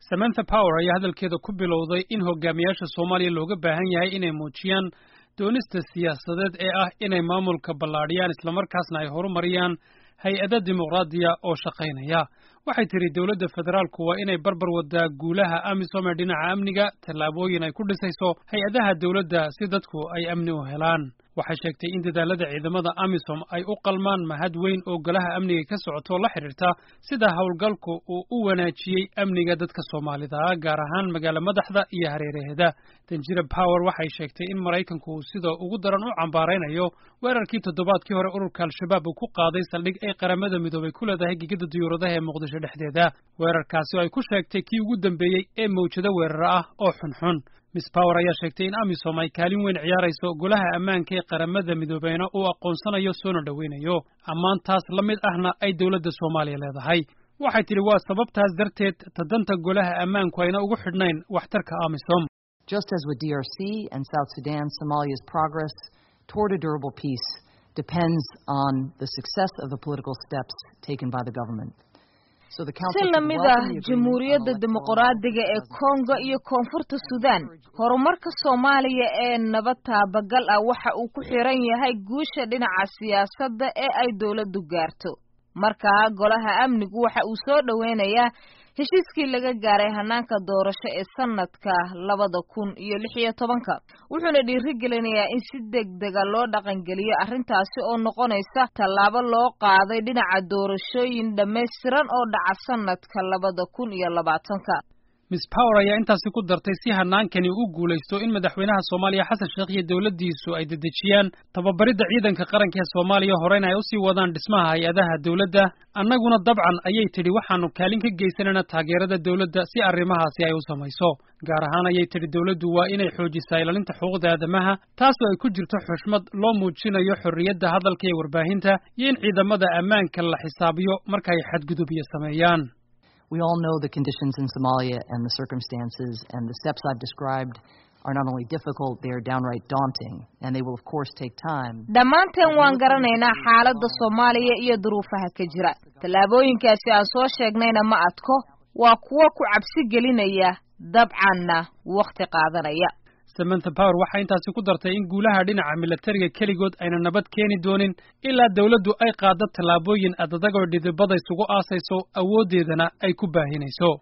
samantha power ayaa hadalkeeda ku bilowday in hogaamiyaasha soomaaliya looga baahan yahay inay muujiyaan doonista siyaasadeed ee ah inay maamulka ballaadhiyaan islamarkaasna ay horumariyaan hay-ada dimuqraadiya oo shaqaynaya waxay tidhi dowladda federaalku waa inay barbar wadaa guulaha amisom ee dhinaca amniga tallaabooyin ay ku dhisayso hay-adaha dowladda si dadku ay amni u helaan waxay sheegtay in dadaalada ciidamada amisom ay u qalmaan mahad weyn oo golaha amniga ka socoto la xidhiirta sida howlgalku uu u wanaajiyey amniga dadka soomaalida gaar ahaan magaalo madaxda iyo hareeraheeda danjira power waxay sheegtay in maraykanku uu sida ugu daran u cambaaraynayo weerarkii toddobaadkii hore ururka al-shabaab uu ku qaaday saldhig ay qaramada midoobay ku leedahay gegada diyuuradaha ee muqdisho dhexdeeda weerarkaasi oo ay ku sheegtay kii ugu dambeeyey ee mawjado weeraro ah oo xunxun miss power ayaa sheegtay in amisom ay kaalin weyn ciyaarayso golaha ammaanka ee qaramada midoobeyna uu aqoonsanayo soona dhoweynayo ammaantaas la mid ahna ay dowladda soomaaliya leedahay waxay tidhi waa sababtaas darteed tadanta golaha ammaanku ayna ugu xidhnayn waxtarka amisom just as with DRC and South Sudan, Somalia's progress toward a durable peace depends on the success of the political steps taken by the government. si lamid ah jamhuuriyadda dimuqraadiga ee kongo iyo koonfurta sudan horumarka soomaaliya ee nabad taabagal ah waxa uu ku xiran yahay guusha dhinaca siyaasadda ee ay dowladdu gaarto markaa golaha amnigu waxa uu soo dhoweynayaa heshiiskii laga gaaray hanaanka doorasho ee sanadka labada kun iyo lix iyo tobanka wuxuuna dhiirigelinayaa in si degdega loo dhaqangeliyo arrintaasi oo noqonaysa tallaabo loo qaaday dhinaca doorashooyin dhammaystiran oo dhaca sanadka labada kun iyo labaatanka miss power ayaa intaasi ku dartay si hanaankani u guulaysto in madaxweynaha soomaaliya xasan sheekh iyo dowladdiisu ay dedejiyaan tababaridda ciidanka qaranka ee soomaaliya horeyna ay usii wadaan dhismaha hay-adaha dowladda annaguna dabcan ayay tidhi waxaanu kaalin ka geysanayna taageerada dowladda si arrimahaasi ay u samayso gaar ahaan ayay tidhi dowladdu waa inay xoojisaa ilaalinta xuquuqda aadamaha taasoo ay ku jirto xushmad loo muujinayo xorriyadda hadalka ee warbaahinta iyo in ciidamada ammaanka la xisaabiyo marka ay xadgudubyo sameeyaan We all know the conditions in Somalia and the circumstances, and the steps I've described are not only difficult, they are downright daunting, and they will of course take time. dhammaanteen waan garanaynaa xaaladda soomaaliya iyo duruufaha ka jira tallaabooyinkaasi aan soo sheegnayna ma adko waa kuwo ku cabsi gelinaya dabcanna wakhti qaadanaya samantha power waxaa intaasi ku dartay in guulaha dhinaca milatariga keligood ayna nabad keeni doonin ilaa dowladdu ay qaaddo tallaabooyin adadagoo dhidibada isugu aasayso awooddeedana ay ku baahinayso